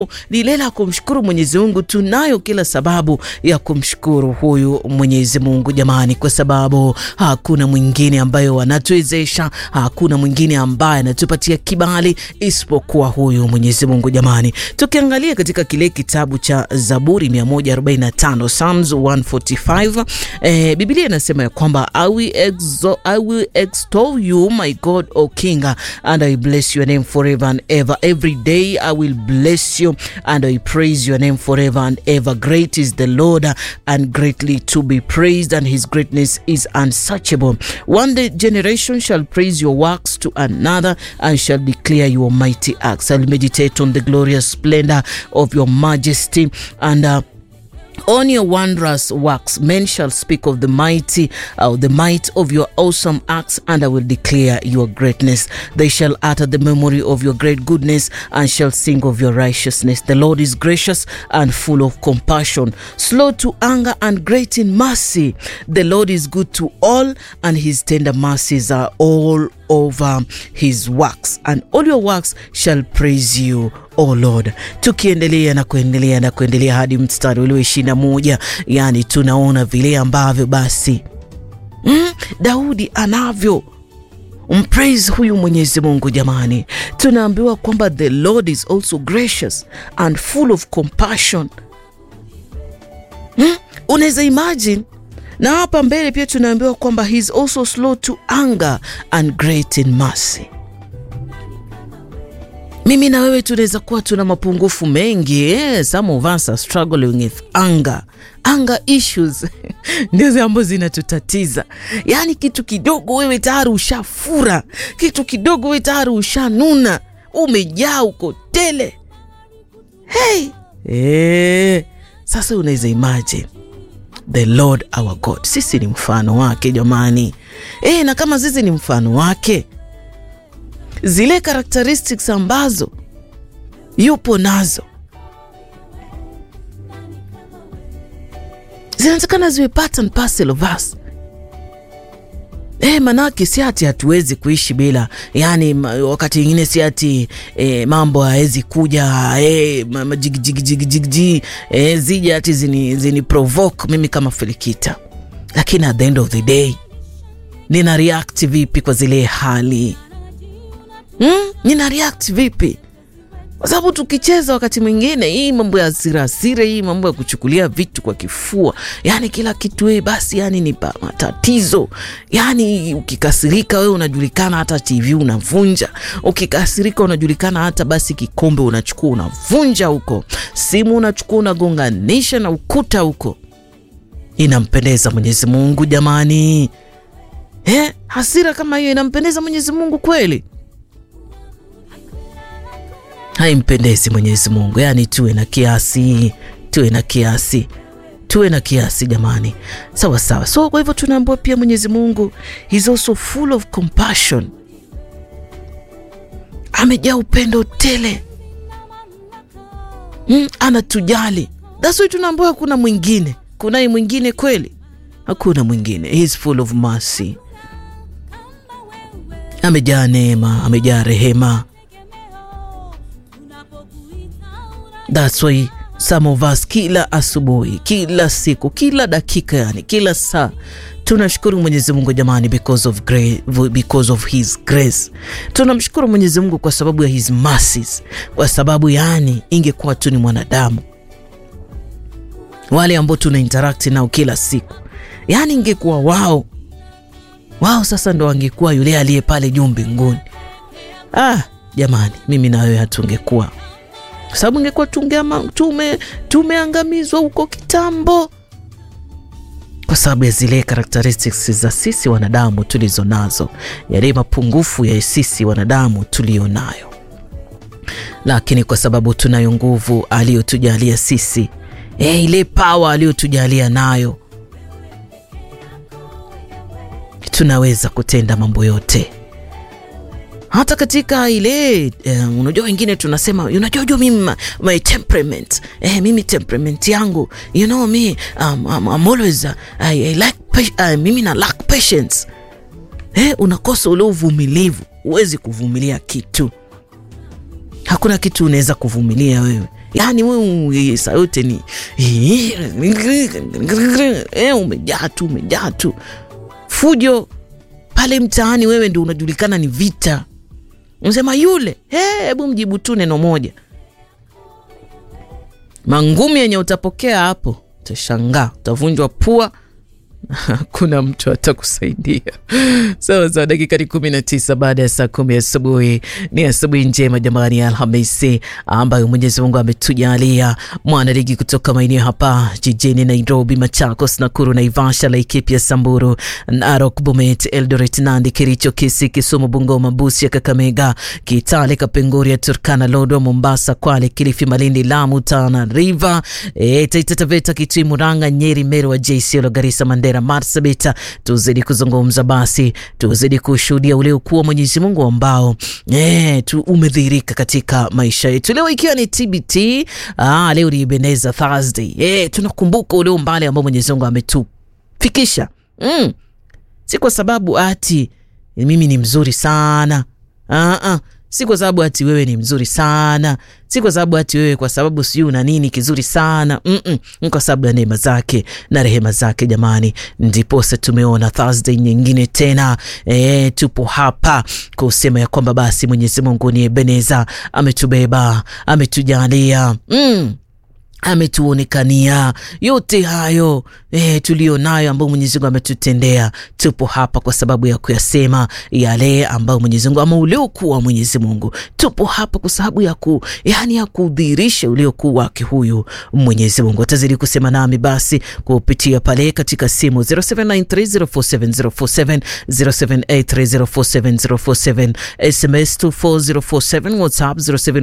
ni ile la kumshukuru Mwenyezi Mungu. Tunayo kila sababu ya kumshukuru huyu Mwenyezi Mungu jamani, kwa sababu hakuna mwingine ambaye anatuwezesha, hakuna mwingine ambaye anatupatia kibali isipokuwa huyu Mwenyezi Mungu jamani. Tukiangalia katika kile kitabu cha Zaburi 145 Psalms 145, eh, Biblia inasema ya kwamba I will, exo, I will extol you my God O King and I bless your name forever and ever every day I will bless you and I praise your name forever and ever. Great is the Lord and greatly to be praised, and his greatness is unsearchable. One day generation shall praise your works to another and shall declare your mighty acts. I'll meditate on the glorious splendor of your majesty and uh, on your wondrous works men shall speak of the mighty uh, the might of your awesome acts and i will declare your greatness they shall utter the memory of your great goodness and shall sing of your righteousness the lord is gracious and full of compassion slow to anger and great in mercy the lord is good to all and his tender mercies are all over his works and all your works shall praise you o Lord. Tukiendelea na kuendelea na kuendelea hadi mstari ule wa ishirini na moja yani tunaona vile ambavyo basi mm, Daudi anavyo mpraise huyu Mwenyezi Mungu jamani. Tunaambiwa kwamba the Lord is also gracious and full of compassion. Mm, unaweza imagine na hapa mbele pia tunaambiwa kwamba he is also slow to anger and great in mercy. Mimi na wewe tunaweza kuwa tuna mapungufu mengi eh, some of us are struggling with anger anger issues ndizo ambazo zinatutatiza. Yaani kitu kidogo wewe tayari ushafura, kitu kidogo wewe tayari ushanuna, umejaa uko tele. Hey, eh, sasa unaweza imagine the Lord our God, sisi ni mfano wake jamani. E, na kama sisi ni mfano wake, zile characteristics ambazo yupo nazo zinatakana ziwe part and parcel of us. E, manake si ati hatuwezi kuishi bila, yani wakati mwingine si ati e, mambo hawezi kuja e, majigijigijigiji e, zija ati zini, zini provoke mimi kama Felikita, lakini at the end of the day nina react vipi kwa zile hali hmm? Nina react vipi? Kwa sababu tukicheza wakati mwingine hii mambo ya hasira hasira, hii mambo ya kuchukulia vitu kwa kifua, yani kila kitu wewe basi, yani ni matatizo. Yani ukikasirika wewe unajulikana, hata TV unavunja. Ukikasirika unajulikana, hata basi kikombe unachukua unavunja huko, simu unachukua unagonganisha na ukuta huko. Inampendeza Mwenyezi Mungu jamani? Eh, hasira kama hiyo inampendeza Mwenyezi Mungu kweli? Haimpendezi Mwenyezi Mungu. Yaani tuwe na kiasi, tuwe na kiasi, tuwe na kiasi jamani, sawa sawa. So kwa hivyo tunaambiwa pia Mwenyezi Mungu is also full of compassion, amejaa upendo tele. Mm, anatujali. That's why tunaambiwa hakuna mwingine. Kunaye mwingine kweli? Hakuna mwingine. He is full of mercy, amejaa neema, amejaa rehema. That's why some of us kila asubuhi, kila siku, kila dakika, yani kila saa tunashukuru Mwenyezi Mungu jamani, because of grace, because of his grace. Tunamshukuru Mwenyezi Mungu kwa sababu ya his mercies, kwa sababu yani ingekuwa tu ni mwanadamu wale ambao tuna interact nao kila siku, yani ingekuwa wao wao, sasa ndo wangekuwa yule aliye pale juu mbinguni. Ah jamani, mimi na wewe hatungekuwa kwa sababu ingekuwa tume tumeangamizwa huko kitambo, kwa sababu ya zile characteristics za sisi wanadamu tulizo nazo, yale mapungufu ya sisi wanadamu tulio nayo, lakini kwa sababu tunayo nguvu aliyotujalia sisi, e, ile power aliyotujalia nayo, tunaweza kutenda mambo yote hata katika ile uh, unajua wengine tunasema unajua jua mimi my temperament eh, mimi temperament yangu you know me um, um, I'm always uh, I, I like uh, mimi na lack patience eh, unakosa ule uvumilivu, huwezi kuvumilia kitu, hakuna kitu unaweza kuvumilia wewe yaani wewe saa yote ni eh, umejaa tu umejaa tu fujo pale mtaani, wewe ndio unajulikana ni vita. Unasema yule, hebu mjibu tu neno moja, mangumi yenye utapokea hapo, utashangaa, utavunjwa pua hakuna mtu atakusaidia. Sawa sawa, dakika ni kumi na tisa baada ya saa kumi asubuhi. Ni asubuhi njema jamani, ya Alhamisi ambayo Mwenyezi Mungu ametujalia. Mwanaligi kutoka maeneo hapa jijini Nairobi, Machakos, Nakuru, Naivasha, Laikipia, Samburu, Narok, Bomet, Eldoret, Nandi, Kericho, Kisii, Kisumu, Bungoma, Busia, Kakamega, Kitale, Kapenguria, Turkana, Lodwa, Mombasa, Kwale, Kilifi, Malindi, Lamu, Tana River, e, Taita Taveta, Kitui, Murang'a, Nyeri, Meru, Isiolo, Garissa, Mandera, Marsabit. Tuzidi kuzungumza basi, tuzidi kushuhudia ule ukuu wa Mwenyezi Mungu ambao e, tu umedhihirika katika maisha yetu leo, ikiwa ni TBT. Ah, leo ni Ebenezer Thursday. E, tunakumbuka ule umbali ambao Mwenyezi Mungu ametufikisha mm. Si kwa sababu ati mimi ni mzuri sana ah, ah. Si kwa sababu ati wewe ni mzuri sana, si kwa sababu ati wewe kwa sababu sijui una nini kizuri sana mm -mm. Kwa sababu ya neema zake na rehema zake jamani, ndiposa tumeona Thursday nyingine tena. E, tupo hapa kusema ya kwamba basi Mwenyezi Mungu ni Ebeneza, ametubeba ametujalia mm ametuonekania yote hayo e, tulio nayo ambayo Mwenyezi Mungu ametutendea. Tupo hapa kwa sababu ya kuyasema yale ambayo Mwenyezi Mungu ama uliokuwa wa Mwenyezi Mungu. Tupo hapa kwa sababu ya ku, yani ya kudhihirisha uliokuwa wake huyu Mwenyezi Mungu. Atazidi kusema nami basi kupitia pale katika simu 0793047047 0783047047 SMS 24047 WhatsApp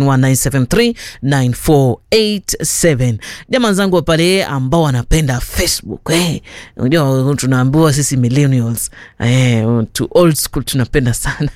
0719739487 Jamaa zangu wa pale ambao wanapenda Facebook eh, unajua tunaambiwa sisi millennials eh, to old school tunapenda sana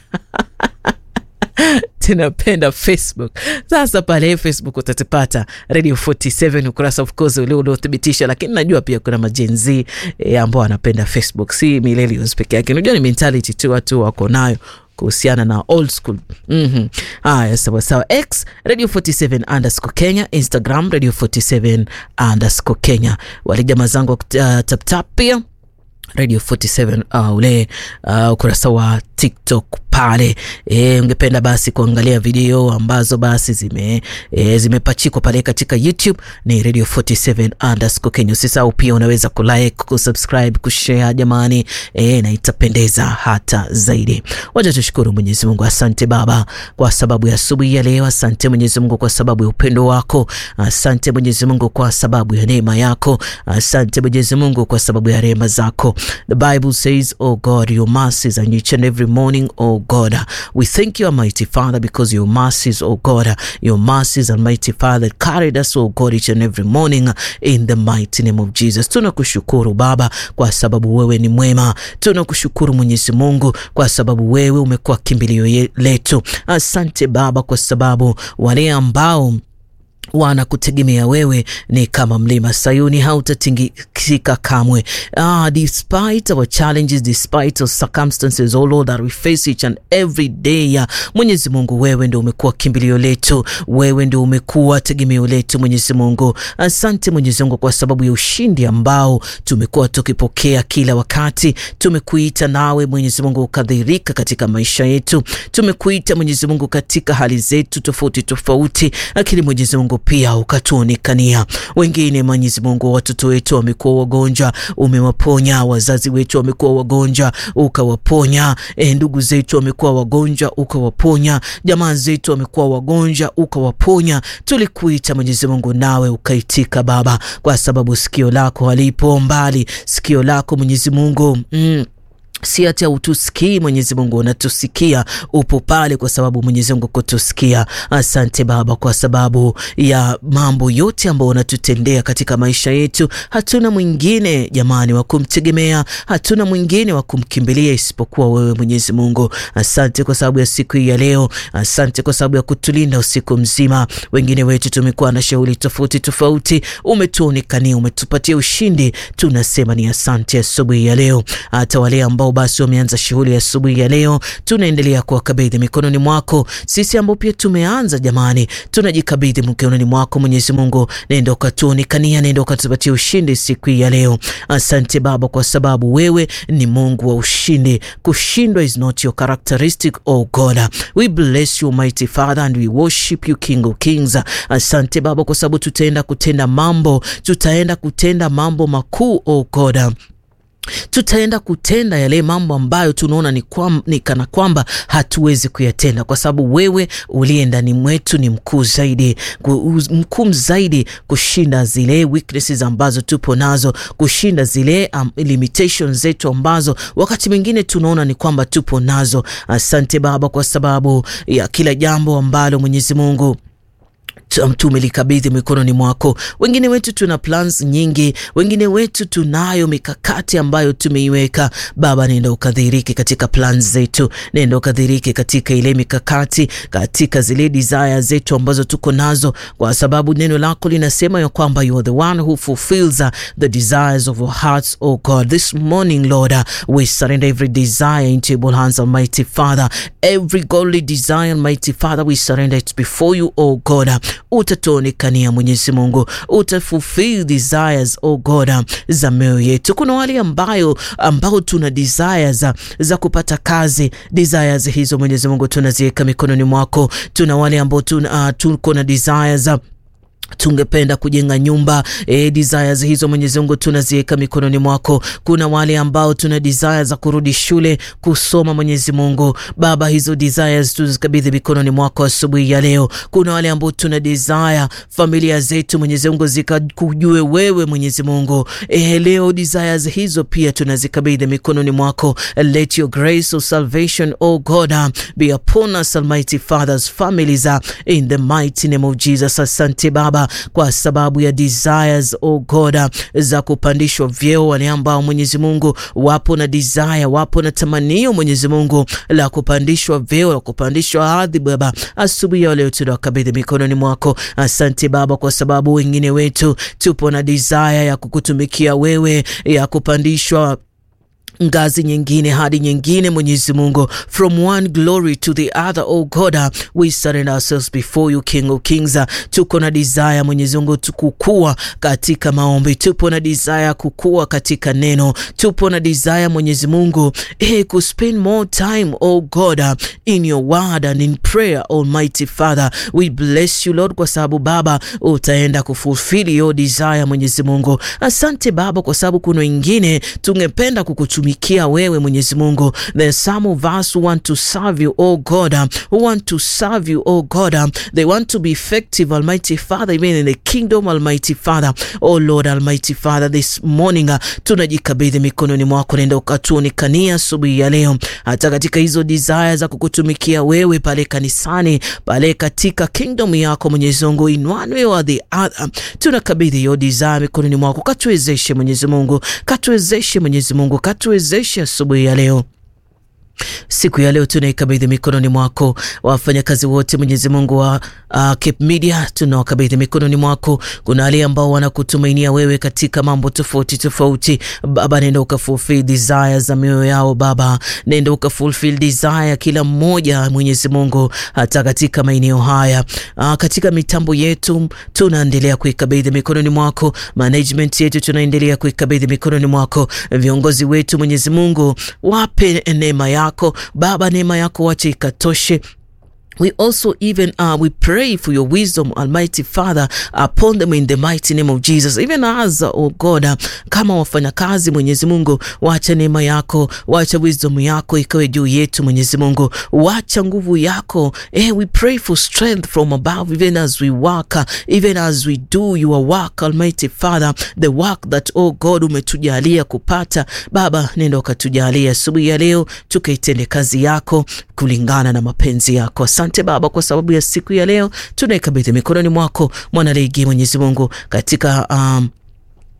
tunapenda Facebook. Sasa pale Facebook utatipata Radio 47 ukurasa of course ule uliothibitisha, lakini najua pia kuna majenzi e, ambao wanapenda Facebook, si millennials peke yake. Unajua ni mentality tu watu wako nayo kuhusiana na old school. mm-hmm. Aya, sawa sawa. X Radio 47 underscore Kenya, Instagram Radio 47 underscore Kenya. Wale jamaa zangu uh, taptap pia Radio 47 uh, ule uh, ukurasa wa TikTok pale e, ungependa basi kuangalia video ambazo basi zime e, zimepachikwa pale katika YouTube ni Radio 47 underscore Kenya. Usisahau pia unaweza kulike, kusubscribe, kushare jamani e, na itapendeza hata zaidi. Wacha tushukuru Mwenyezi Mungu. Asante Baba kwa sababu ya asubuhi ya leo. Asante Mwenyezi Mungu kwa sababu ya upendo wako. Asante Mwenyezi Mungu kwa sababu ya neema yako. Asante Mwenyezi Mungu kwa sababu ya rehema zako. The Bible says, oh God, your mercies are each and every morning, oh God. We thank you, Almighty Father, because your mercies, oh God, your mercies, Almighty Father, carried us, oh God, each and every morning in the mighty name of Jesus. Tunakushukuru Baba kwa sababu wewe ni mwema. Tunakushukuru Mwenyezi Mungu kwa sababu wewe umekuwa kimbilio letu. Asante Baba kwa sababu wale ambao wanakutegemea wewe ni kama mlima Sayuni, hautatingika kamwe. Ah, despite our challenges, despite our circumstances, oh Lord, that we face each and every day. Mwenyezi Mungu, wewe ndio umekuwa kimbilio letu, wewe ndio umekuwa tegemeo letu. Mwenyezi Mungu, asante Mwenyezi Mungu kwa sababu ya ushindi ambao tumekuwa tukipokea kila wakati. Tumekuita nawe Mwenyezi Mungu ukadhirika katika maisha yetu, tumekuita Mwenyezi Mungu katika hali zetu tofauti tofauti, lakini Mwenyezi Mungu pia ukatuonekania. Wengine Mwenyezi Mungu, watoto wetu wamekuwa wagonjwa, umewaponya. Wazazi wetu wamekuwa wagonjwa, ukawaponya. E, ndugu zetu wamekuwa wagonjwa, ukawaponya. Jamaa zetu wamekuwa wagonjwa, ukawaponya. Tulikuita Mwenyezi Mungu, nawe ukaitika Baba, kwa sababu sikio lako halipo mbali. Sikio lako Mwenyezi Mungu mm. Si ati utusikii Mwenyezi Mungu, unatusikia, upo pale kwa sababu Mwenyezi Mungu kutusikia. Asante Baba kwa sababu ya mambo yote ambayo unatutendea katika maisha yetu. Hatuna mwingine jamani wa kumtegemea, hatuna mwingine wa kumkimbilia isipokuwa wewe Mwenyezi Mungu. Asante kwa sababu ya siku hii ya leo, asante kwa sababu ya kutulinda usiku mzima. Wengine wetu tumekuwa na shughuli tofauti tofauti, umetuonekania, umetupatia ushindi, tunasema ni asante asubuhi ya leo. Hata wale ambao ambao basi wameanza shughuli ya asubuhi ya leo, tunaendelea kuwakabidhi mikononi mwako. Sisi ambao pia tumeanza, jamani, tunajikabidhi mikononi mwako Mwenyezi Mungu, nenda ukatuonekania, nenda ukatupatia ushindi siku hii ya leo. Asante Baba, kwa sababu wewe ni Mungu wa ushindi. Kushindwa is not your characteristic, oh God. We bless you mighty Father and we worship you King of Kings. Asante Baba, kwa sababu tutaenda kutenda mambo, tutaenda kutenda mambo makuu, oh God tutaenda kutenda yale mambo ambayo tunaona ni, ni kana kwamba hatuwezi kuyatenda, kwa sababu wewe uliye ndani mwetu ni mkuu zaidi, mkuu zaidi kushinda zile weaknesses ambazo tupo nazo, kushinda zile um, limitations zetu ambazo wakati mwingine tunaona ni kwamba tupo nazo. Asante Baba kwa sababu ya kila jambo ambalo Mwenyezi Mungu tumelikabidhi mikononi mwako. Wengine wetu tuna plans nyingi, wengine wetu tunayo mikakati ambayo tumeiweka. Baba, nenda ukadhiriki katika plans zetu, nenda ukadhiriki katika ile mikakati, katika zile desire zetu ambazo tuko nazo, kwa sababu neno lako linasema ya kwamba you are the one who fulfills the desires of our hearts, oh God. This morning, Lord, we surrender every desire into your hands, Almighty Father. Every godly desire, Almighty Father, we surrender it before you, oh God. Utatuonekania Mwenyezi Mungu, utafulfill desires oh God za mioyo yetu. Kuna wale ambayo ambao tuna desires za, za kupata kazi. Desires hizo Mwenyezi Mungu tunaziweka mikononi mwako. Tuna wale ambao tuna uh, tuko na desires tungependa kujenga nyumba e, desires hizo Mwenyezi Mungu tunaziweka mikononi mwako. Kuna wale ambao tuna desires za kurudi shule kusoma, Mwenyezi Mungu Baba, hizo desires tuzikabidhi mikononi mwako asubuhi ya leo. Kuna wale ambao tuna desire familia zetu Mwenyezi Mungu zikakujue wewe Mwenyezi Mungu e, leo desires hizo pia tunazikabidhi mikononi mwako. Let your grace of salvation oh God be upon us Almighty Father's families in the mighty name of Jesus. Asante Baba kwa sababu ya desires oh God za kupandishwa vyeo, wale ambao Mwenyezi Mungu wapo na desire, wapo na tamanio Mwenyezi Mungu la kupandishwa vyeo, la kupandishwa hadhi Baba, asubuhi ya leo tunawakabidhi mikononi mwako. Asante Baba, kwa sababu wengine wetu tupo na desire ya kukutumikia wewe, ya kupandishwa ngazi nyingine hadi nyingine, Mwenyezi Mungu, from one glory to the other. Oh God, we surrender ourselves before you, King of Kings. Tuko na desire Mwenyezi Mungu tukukua katika maombi, tupo na desire kukua katika neno, tupo na desire Mwenyezi Mungu hey, ku spend more time oh God in your word and in prayer. Almighty Father, we bless you Lord, kwa sababu Baba utaenda kufulfill your desire Mwenyezi Mungu. Asante Baba, kwa sababu kuna wengine tungependa kukutumia mikia wewe Mwenyezi Mungu. There's some of us who want to serve you oh God, who want to serve you oh God. They want to be effective Almighty Father, even in the kingdom Almighty Father. Oh Lord Almighty Father, this morning uh, tunajikabidhi mikononi mwako, nenda ukatuonekania asubuhi ya leo, hata katika hizo desire za kukutumikia wewe pale kanisani, pale katika kingdom yako Mwenyezi Mungu, in one way or the other, tunakabidhi hiyo desire mikononi mwako, katuwezeshe Mwenyezi Mungu, katuwezeshe Mwenyezi Mungu, katu wezeshe asubuhi ya leo siku ya leo tunaikabidhi mikononi mwako wafanyakazi wote Mwenyezi Mungu wa uh, Cape Media tunawakabidhi mikononi mwako. Kuna wale ambao wanakutumainia wewe katika mambo tofauti tofauti. Baba, nenda ukafulfill desire za mioyo yao Baba, nenda ukafulfill desire kila mmoja Mwenyezi Mungu, hata katika maeneo haya uh, katika mitambo yetu tunaendelea kuikabidhi mikononi mwako. Management yetu tunaendelea kuikabidhi mikononi mwako. Viongozi wetu Mwenyezi Mungu, wape neema yako Baba, neema yako wache ikatoshe. We also even uh, we pray for your wisdom Almighty Father upon them in the mighty name of Jesus even as oh God uh, kama wafanyakazi Mwenyezi Mungu, wacha neema yako, wacha wisdom yako ikawe juu yetu Mwenyezi Mungu, wacha nguvu yako eh, we pray for strength from above even as we work uh, even as we do your work Almighty Father the work that oh God umetujalia kupata Baba, nenda ukatujalia asubuhi ya leo tukaitende kazi yako kulingana na mapenzi yako. Asante Baba kwa sababu ya siku ya leo tunaikabidhi mikononi mwako mwanaligi Mwenyezi Mungu katika um,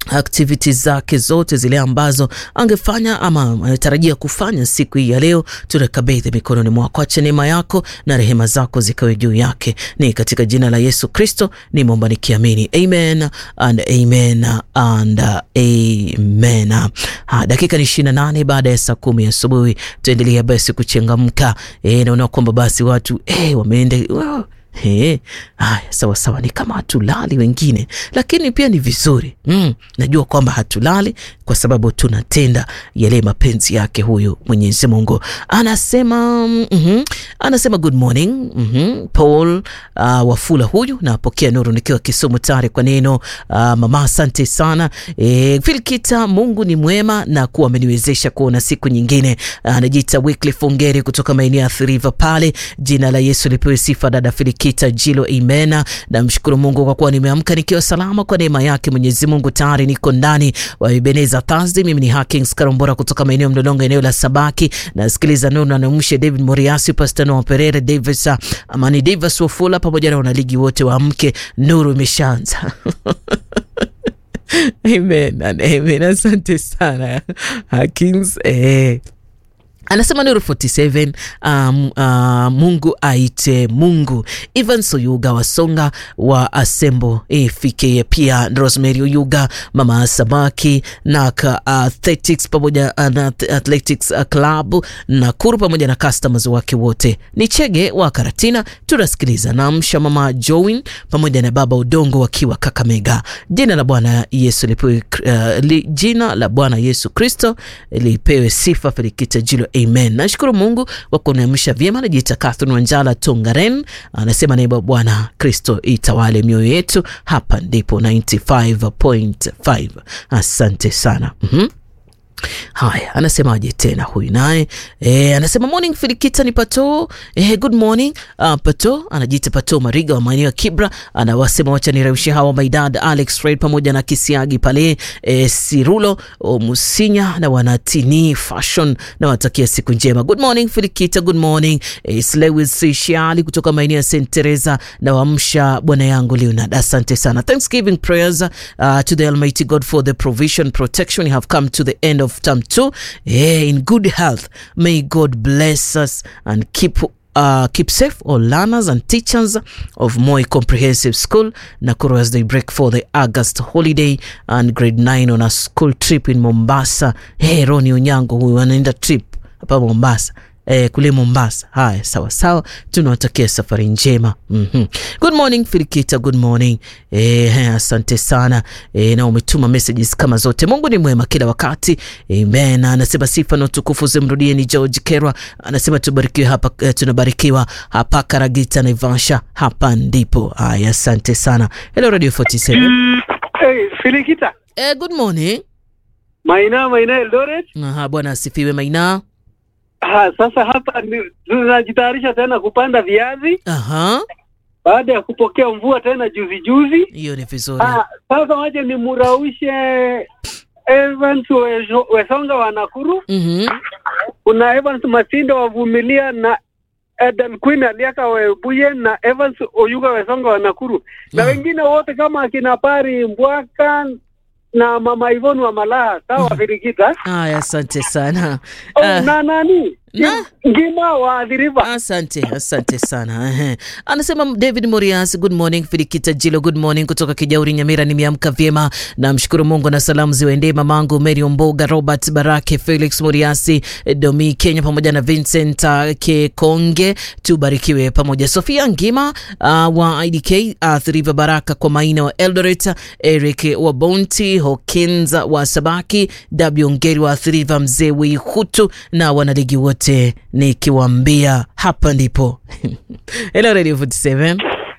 activities zake zote zile ambazo angefanya ama anatarajia kufanya siku hii ya leo, tunakabidhi mikononi mwako. Acha neema yako na rehema zako zikawe juu yake, ni katika jina la Yesu Kristo nimeomba nikiamini, amen and amen and amen. Ha, dakika ni ishirini na nane baada ya saa kumi asubuhi. Tuendelea basi kuchangamka. E, naona kwamba basi watu e, wameenda wow. He, haya sawa sawa, ni kama hatulali wengine, lakini pia ni vizuri mm, najua kwamba hatulali kwa sababu tunatenda yale mapenzi yake. Huyu Mwenyezi Mungu anasema mm -hmm, anasema good morning mm -hmm, Paul uh, Wafula huyu napokea nuru nikiwa Kisumu tayari kwa neno uh, mama, asante sana e, Filkita, Mungu ni mwema na kuwa ameniwezesha kuona siku nyingine. Anajiita uh, Wycliffe Ongeri kutoka maeneo ya Thiriva pale. Jina la Yesu lipewe sifa, dada Filkita Kita Jilo Imena, namshukuru Mungu kwa kuwa nimeamka nikiwa salama kwa neema yake Mwenyezi Mungu. Tayari niko ndani wa Ebeneza Thursday. Mimi ni Hakings Karombora kutoka maeneo Mlolongo, eneo la Sabaki. Nasikiliza neno na namshe David Moriasi, Pastor Noah Perere, Davis Amani, Davis Wafula pamoja na wanaligi wote wa mke. Nuru imeshaanza Amen, amen. Asante sana Hakings eh. Anasema Nuru 47 um, uh, Mungu aite Mungu. Ivan Soyuga Wasonga wa Asembo ifike pia Rosemary Oyuga mama Samaki na Athletics pamoja na Athletics Club Nakuru pamoja na customers wake wote. Ni Chege wa Karatina tunasikiliza na msha mama Join pamoja na baba Udongo wakiwa Kakamega. Jina la Bwana Yesu lipewe, uh, li, jina la Bwana Yesu Kristo lipewe sifa. Felikita Jilo Amen. Nashukuru Mungu kwa kuniamsha vyema. Najiita Catherine Wanjala Tongaren, anasema naiba Bwana Kristo itawale mioyo yetu. Hapa ndipo 95.5. Asante sana. mm -hmm. Haya, anasemaje tena huyu naye e, anasema morning Filikita ni Pato e, good morning uh, Pato anajiita Pato Mariga wa maeneo ya Kibra, anawasema wacha niraushe hawa maidad Alex Fred pamoja na Kisiagi pale e, Sirulo o Musinya na wanatini fashion na watakia siku njema. Good morning Filikita, good morning e, Slewis Shiali kutoka maeneo ya St Teresa na wamsha bwana yangu Leonard, asante sana. Thanksgiving prayers uh, to the Almighty God for the provision protection you have come to the end of term two yeah, in good health may God bless us and keep Uh, keep safe all learners and teachers of Moi Comprehensive School Nakuru as they break for the August holiday and grade 9 on a school trip in Mombasa. Hey, Roni Onyango huyu anaenda trip hapa Mombasa. Eh, kule Mombasa. Haya, sawa sawa, tunawatakia safari njema. mm -hmm. Good morning Firikita, good morning. Eh, asante sana eh, na umetuma messages kama zote. Mungu ni mwema kila wakati. Amen. Anasema sifa na utukufu zimrudie. Ni George Kerwa anasema tubarikiwe hapa, eh, tunabarikiwa hapa Karagita Naivasha, hapa ndipo. Haya, asante sana. Hello Radio 47. Hey, Firikita. Eh, good morning. Maina, Maina Eldoret. Aha, bwana asifiwe Maina. Ha, sasa hapa tunajitayarisha tena kupanda viazi Aha. baada ya kupokea mvua tena juzi juzi. Hiyo ni vizuri. Ha, sasa waje nimuraushe Evans Wesho- Wesonga wa Nakuru, Mhm. kuna Evans Masinde wavumilia na Eden Queen Aliaka Webuye na Evans Oyuga Wesonga wa Nakuru na Ah. wengine wote kama akina Pari Mbwaka na mama Ivon wa Malaha. Sawa, Firikita. Haya, asante sana. Oh, Ah. na nani Na? ngima waadhiriva Asante, asante sana. Ehe. Anasema David Morias, good morning. Filikita Jilo, good morning kutoka Kijauri Nyamira. Nimeamka vyema, namshukuru Mungu na salamu ziwaendee mamangu Mary Omboga, Robert Barake, Felix Moriasi, Domi Kenya pamoja na Vincent uh, Kekonge. Tubarikiwe pamoja. Sofia Ngima uh, wa IDK, uh, Thriva Baraka kwa Maina wa Eldoret, Eric wa Bonti, Hawkins wa Sabaki, W Ngeri wa Thriva, mzee Wihutu na wanaligi wote nikiwaambia hapa ndipo. Hello Radio 47.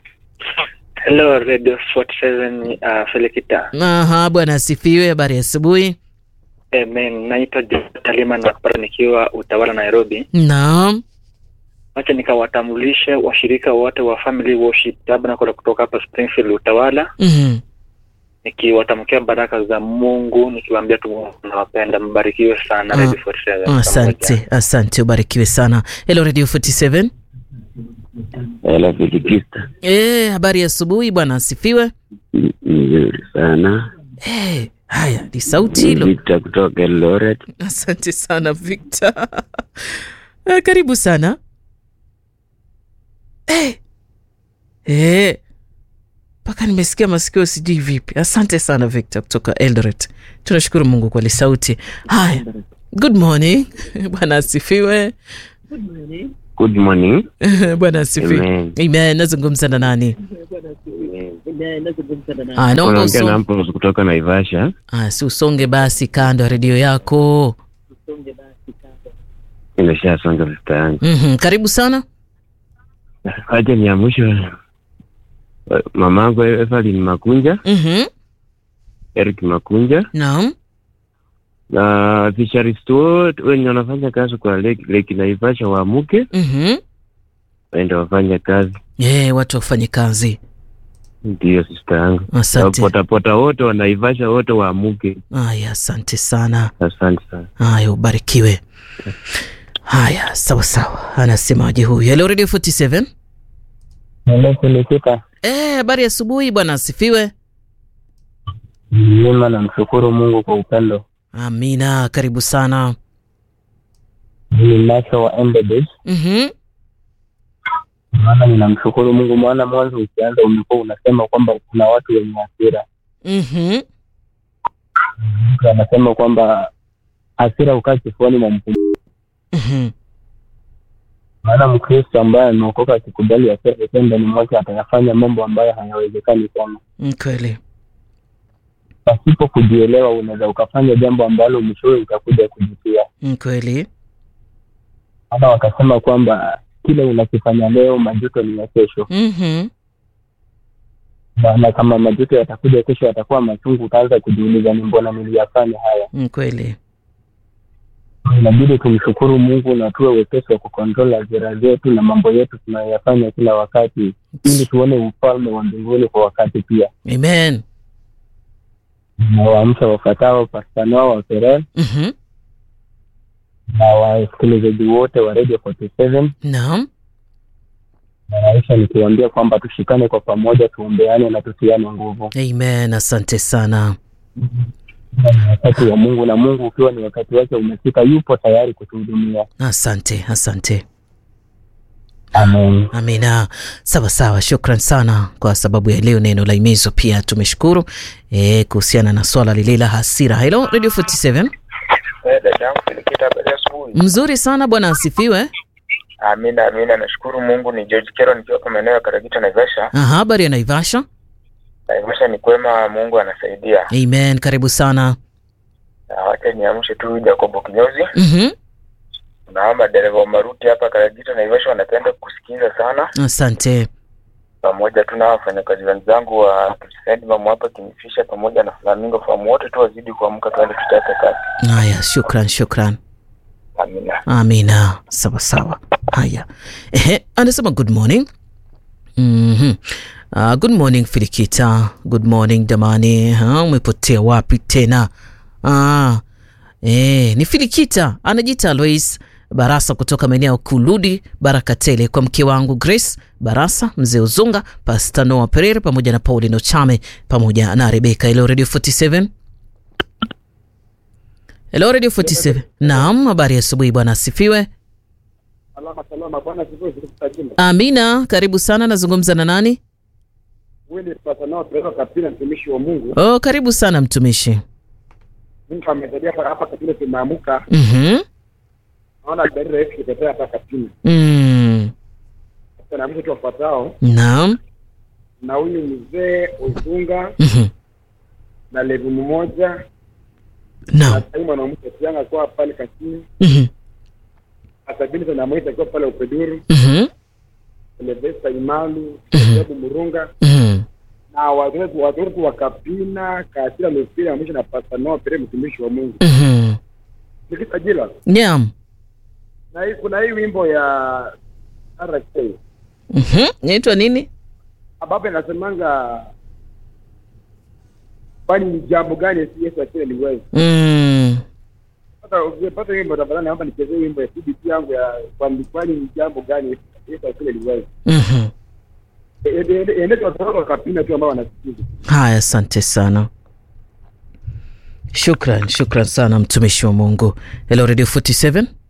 Hello Radio 47 uh, Felikita. Aha, bwana asifiwe. Habari ya asubuhi. Amen. Naitwa Talima na kupata nikiwa Utawala Nairobi. Naam. Wacha nikawatambulishe washirika wote wa Family Worship Tabernacle kutoka hapa Springfield Utawala, Mhm. nikiwatamkia baraka za Mungu, nikiwaambia tu Mungu nawapenda, mbarikiwe sana Ah, Radio 47. Asante, asante, ubarikiwe sana. Hello Radio 47. Hela Filikista, Eh, habari ya asubuhi bwana asifiwe. nzuri sana. Eh, haya ni sauti hilo Victor kutoka Eldoret. asante sana victor Eh, karibu sana Eh. Eh. mpaka nimesikia masikio sijui vipi asante sana victor kutoka eldoret tunashukuru mungu kwa lisauti haya good morning bwana asifiwe Good morning. bwana asifiwe Amen. amen nazungumza na nani Ah, naomba Unaongea uso- na Mpos kutoka Naivasha. Ah, si usonge basi kando ya redio yako Nimeshasonga vista yangu. mm-hmm. karibu sana Acha ni ya mwisho. Mamangu Evelyn Makunja, mm-hmm. Eric Makunja naam na fisheries wote wenye wanafanya kazi kwa lake, lake Naivasha waamuke mm-hmm. waende wafanye kazi. yeah, watu wafanye kazi Ndiyo sista yangu. asante Potapota wote wa Naivasha wote waamuke. haya asante sana Asante sana. haya ubarikiwe haya sawa sawa anasemaje huyu hello radio 47 Nilikulikika Eh, habari ya asubuhi bwana asifiwe mzima, namshukuru Mungu kwa upendo. amina karibu sana Ni Nacho wa Embedded, mm-hmm. maana ninamshukuru Mungu, maana mwanzo ukianza umekuwa unasema kwamba kuna watu wenye hasira. Mm-hmm. Mtu anasema kwamba hasira ukaa kifuani mwa mtu, Mm-hmm. maana Mkristo ambaye ameokoka akikubali hasira ikiwa ndani mwake atayafanya mambo ambayo hayawezekani sana. kweli Pasipo kujielewa, unaweza ukafanya jambo ambalo mwishowe utakuja kujutia. Mm, kweli Maana wakasema kwamba kile unakifanya leo, majuto ni ya kesho. mm-hmm. na, na kama majuto yatakuja kesho yatakuwa machungu, utaanza kujiuliza ni mbona niliyafanya haya. Mm, kweli Inabidi tumshukuru Mungu na tuwe wepesi wa kukontrol hasira zetu na mambo yetu tunayoyafanya kila wakati, ili tuone ufalme wa mbinguni kwa wakati pia. amen Nawaamsha wafatao Pastanoa wa Ferel mm-hmm. na wasikilizaji wote wa Radio 47 naam na maisha, nikiwaambia kwamba tushikane kwa pamoja, tuombeane na tutiane nguvu. amen asante sana Ni wakati wa Mungu, na Mungu ukiwa ni wakati wake umefika, yupo tayari kutuhudumia. asante asante Amen. amina sawa sawa shukran sana kwa sababu ya leo neno la imizo pia tumeshukuru e, kuhusiana na swala lile la hasira helo radio 47 Eh, dada yangu Filikita, habari ya asubuhi. mzuri sana bwana asifiwe Amina, amina, nashukuru Mungu. Ni George Kero nikiwa kwa maeneo ya Karagita, Naivasha. aha habari ya naivasha Naivasha ni kwema, Mungu anasaidia. amen karibu sana Na Wacha niamshe tu Jacobo Kinyozi mm-hmm. na madereva wa maruti hapa Karagita, Naivasha wanapenda kusikiza sana, asante pamoja tu na wafanyakazi wenzangu wa Kristianimam hapa Kingfisher pamoja na Flamingo Farm, wote tu wazidi kuamka, tuende tuchape kazi. haya shukran shukran Amina. amina sawa sawa haya ehe anasema good morning mm-hmm. uh, good morning filikita good morning damani ha, umepotea wapi tena ah, eh, ni filikita anajiita alois barasa kutoka maeneo ya kuludi baraka tele kwa mke wangu grace barasa mzee uzunga pastanoa perere pamoja na paulino chame pamoja na rebeka ilo radio 47 Hello Radio 47. Naam, habari ya asubuhi bwana asifiwe. Salama salama, bwana sifiwe. Tukutajima Amina, karibu sana. Nazungumza na nani? wewe ni patanao Teresa Kapina, mtumishi wa Mungu. Oh, karibu sana mtumishi. Mungu amejalia hapa hapa Kapina, tumeamuka Mhm. naona gari rahisi kutetea hapa Kapina. Mm. Sasa na mtu wafuatao Naam. na huyu mzee Uzunga Mhm. na levu mmoja na Naam. sahii mwanamke Tianga akiwa pale Kasini, Mhm. Asabini na Moita akiwa pale Upeduru, Mhm. Silvesta Imalu, Mhm. Jabu Murunga Mhm. na watoto watoto wa Kapina Kasira Mefiri ya mwisho na Pastor Noah Pere mtumishi wa Mungu. Mhm. Nikitajila Naam. na hii kuna hii wimbo ya RK Mhm. Inaitwa nini? ambapo inasemanga kwani ni jambo gani Yesu akile liwezi Mm. Sasa ukipata hiyo wimbo tafadhali naomba nichezee wimbo ya CBC yangu ya kwani kwani ni jambo gani Yesu akile liwezi Mhm. endete watoto wakapina tu ambao wanasikiza Haya, asante sana. Shukran, shukran sana mtumishi wa Mungu. Hello Radio 47.